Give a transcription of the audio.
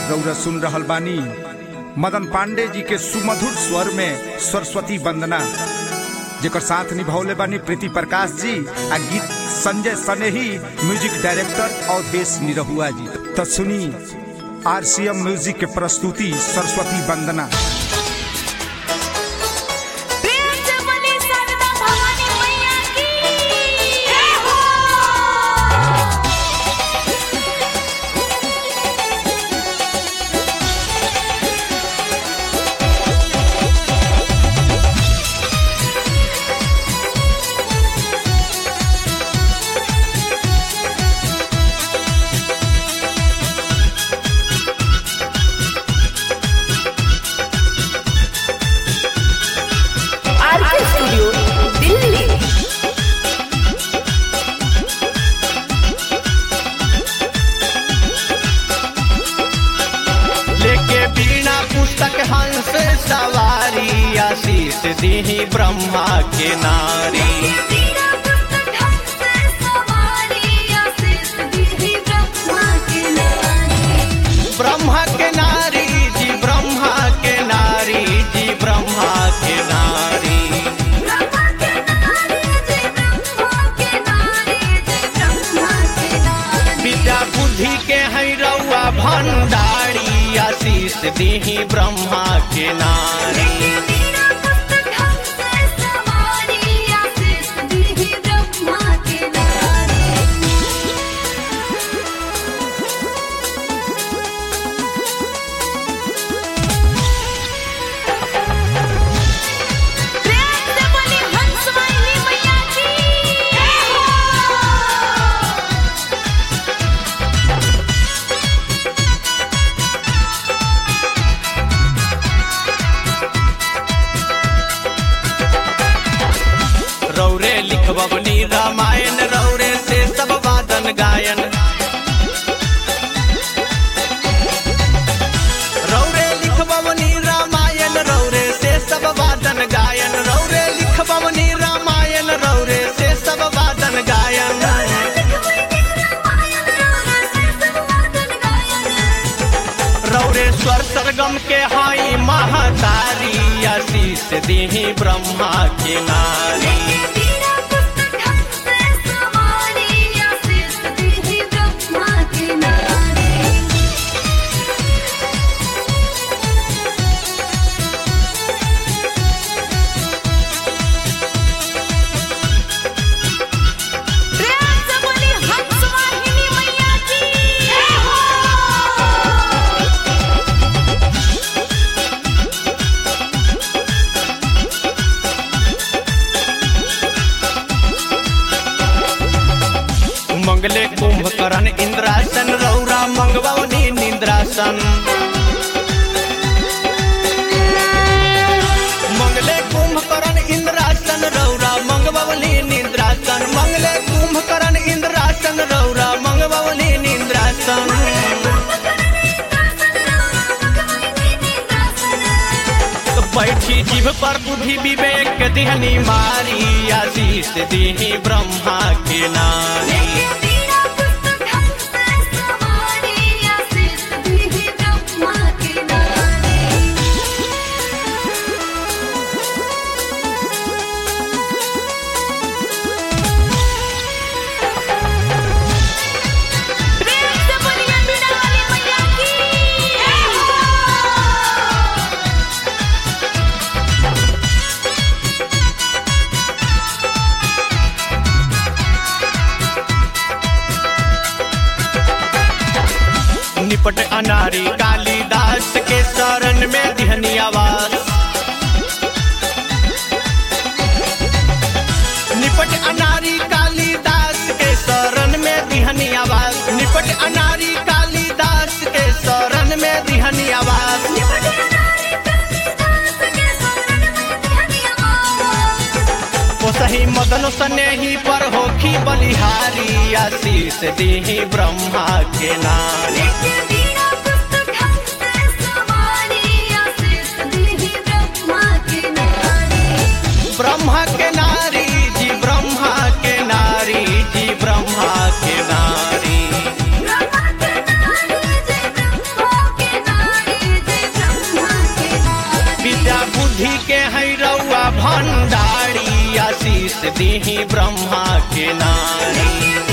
रौरा सुन रहल बानी मदन पांडे जी के सुमधुर स्वर में सरस्वती वंदना जेकर साथ निभौले बानी प्रीति प्रकाश जी आ गीत संजय सनेही म्यूजिक डायरेक्टर अवधेश निरहुआ जी तो सुनी आरसीएम म्यूजिक के प्रस्तुति सरस्वती वंदना प्रेम से बोली शारदा भवानी मैया की जय हो आरके स्टूडियो दिल्ली लेके बीना पुस्तक हंस सवारी आशीष दीही ब्रह्मा के नारी तेरा पुस्तक हमसे सवारी आशीष दीदी ब्रह्मा के नारी ब्रह्मा के नारी जी ब्रह्मा के नारी जी ब्रह्मा के नारी ब्रह्मा के नारी जय ब्रह्मा के नारी जय ब्रह्मा के नारी विद्या बुद्धि के है रउआ भंडारी आशीष दीही ब्रह्मा के नारी तेरा पुस्तक हमसे सवारी आशीष दीदी ब्रह्मा के नारी प्रेम से बोली हंस वाहिनी मैया की जय हो रौरे लिखबनी रामायण रौरे से सब वादन गायन रौरे लिखबनी रामायण रौरे से सब वादन गायन रौरे लिखबनी रामायण रौरे से सब वादन गायन रौरे स्वर सरगम के हाई महतारी आशीष दीही ब्रह्मा के नारी मंगले कुंभकर्ण इंद्रासन रौरा मंगवनी निंद्रासन मंगले कुंभकर्ण इंद्रासन रौरा मंगवनी निंद्रासन मंगले कुंभकर्ण इंद्रासन रौरा मंगवनी निंद्रासन तो बैठी जीभ पर बुद्धि विवेक दिहनी मारी आशीष दीही ब्रह्मा के नारी प्रेम से बोलिए बीना वाली मैया की जय हो निपट अनारी कालिदास के शरण में दिहनी आवास निपट अनारी कालिदास के शरण में दिहनी आवास निपट अनारी कालिदास के शरण में दिहनी आवास ओ सही मदन सनेही पर होखी बलिहारी आशीष दीही ब्रह्मा के नारी ब्रह्मा के नारी जी ब्रह्मा के नारी जी ब्रह्मा के नारी ब्रह्मा के नारी जय ब्रह्मा के बुद्धि के है रउआ भंडारी आशीष दीही ब्रह्मा के नारी